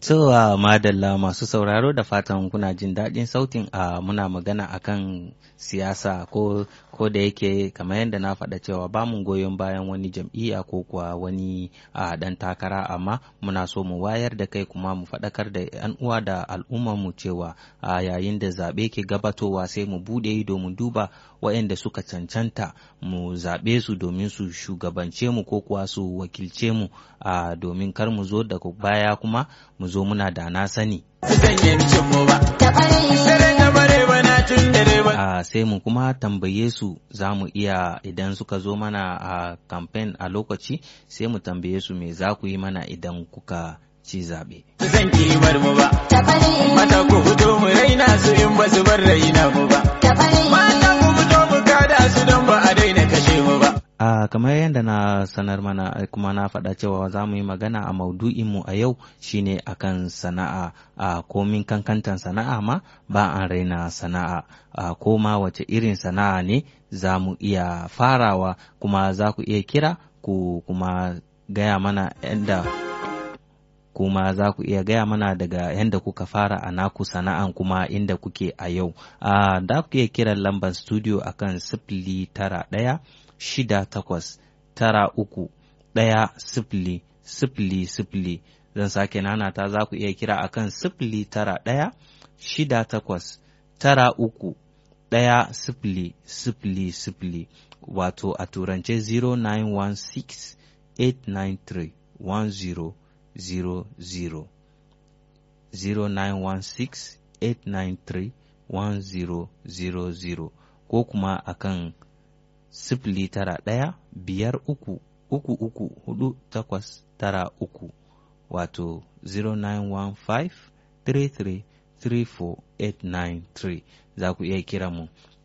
So uh, madalla masu sauraro da fatan kuna jin daɗin sautin a uh, muna magana akan siyasa ko ko da yake kamar yadda na faɗa cewa ba mu goyon bayan wani jam'iyya ko kuwa wani uh, ɗan takara amma muna so mu wayar da kai kuma mu faɗakar da 'yan uwa da mu cewa a yayin da zaɓe ke gabatowa sai mu buɗe ido mu duba waɗanda suka cancanta mu zaɓe su domin su shugabance mu ko kuwa su wakilce mu a domin kar mu zo daga baya kuma mu zo muna da na sani. A sai mu kuma tambaye su za mu iya idan suka zo mana a kamfen a lokaci sai mu tambaye su me za ku yi mana idan kuka ci zaɓe. Zan kimar mu ba, mata ku fito mu raina su in ba su bar raina mu ba. Mata ku fito mu kada su don ba a daina kashe mu ba. Uh, kamar yadda na sanar mana kuma na faɗa cewa za mu yi magana a maudu'inmu a yau shine akan sana'a a uh, komin kankantan sana'a ma ba an raina sana'a uh, ko ma wace irin sana'a ne za mu iya farawa kuma za ku iya kira ku kuma gaya mana yadda kuma za ku iya gaya mana daga yadda kuka fara a naku sana'an kuma inda kuke a yau uh, da ku iya kiran lambar studio akan sifili tara ɗaya shida takwas tara uku ɗaya sifili sifili sifili zan sake nanata za ku iya kira akan sifili tara ɗaya shida takwas tara uku ɗaya sifili sifili sifili wato a turance 0916 893 1000 0916 893 1000 ko kuma akan sifili tara ɗaya biyar uku uku uku hudu takwas tara uku wato 0915 33 34893 za ku iya kira mu